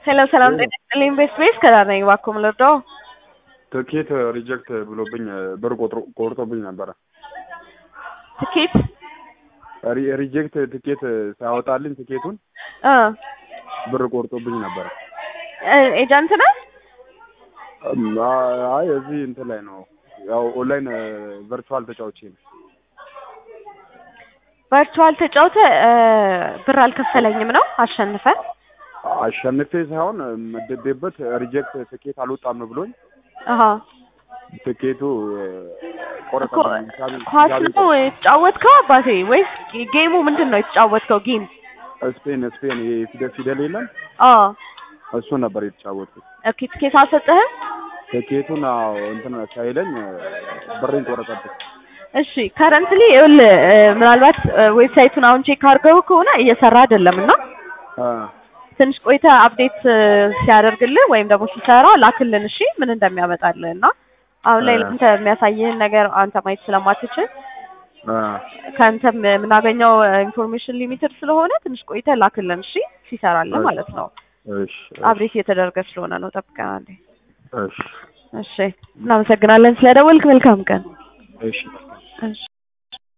ሄሎ ሰላም ጤና ይስጥልኝ። ቤስት ቤስ ከዳር ነኝ። እባክዎ ምን ልርዳዎ? ትኬት ሪጀክት ብሎብኝ ብር ቆጥሮ ቆርጦብኝ ነበረ። ትኬት ሪ- ሪጀክት ትኬት ሳያወጣልኝ ትኬቱን እ ብር ቆርጦብኝ ነበረ። እ ኤጀንት ነህ? እም፣ አይ እዚህ እንትን ላይ ነው ያው ኦንላይን ቨርቹዋል ተጫውቼ ነው። ቨርቹዋል ተጫውተ እ ብር አልከፈለኝም ነው አሸንፈ አሸንፌ ሳይሆን መደቤበት ሪጀክት ትኬት አልወጣም ብሎኝ አሃ ትኬቱ እኮ ቆረጠብኝ። ኳስ ነው የተጫወትከው አባቴ ወይስ ጌሙ ምንድን ነው የተጫወትከው ጌም? ስፔን ስፔን የፊደል ፊደል የለም አዎ እሱ ነበር የተጫወትኩት። ኦኬ ትኬት አልሰጠህም? ትኬቱን አዎ እንትን ሳይለኝ ብሬን ቆረጠብኝ። እሺ ከረንትሊ ይኸውልህ እ ምናልባት እ ዌብሳይቱን አሁን ቼክ አድርገው ከሆነ እየሰራ አይደለም እና አ ትንሽ ቆይተህ አፕዴት እ ሲያደርግልህ ወይም ደግሞ ሲሰራ ላክልን እሺ ምን እንደሚያመጣልህ እና አሁን ላይ እ ለአንተ የሚያሳይህን ነገር አንተ ማየት ስለማትችል አ ከአንተም የምናገኘው ኢንፎርሜሽን ሊሚትድ ስለሆነ ትንሽ ቆይተህ ላክልን እሺ ሲሰራልህ እሺ ማለት ነው እሺ አፕዴት እየተደረገ ስለሆነ ነው ጠብቀን አንዴ እሺ እሺ እናመሰግናለን ስለደወልክ መልካም ቀን እሺ እሺ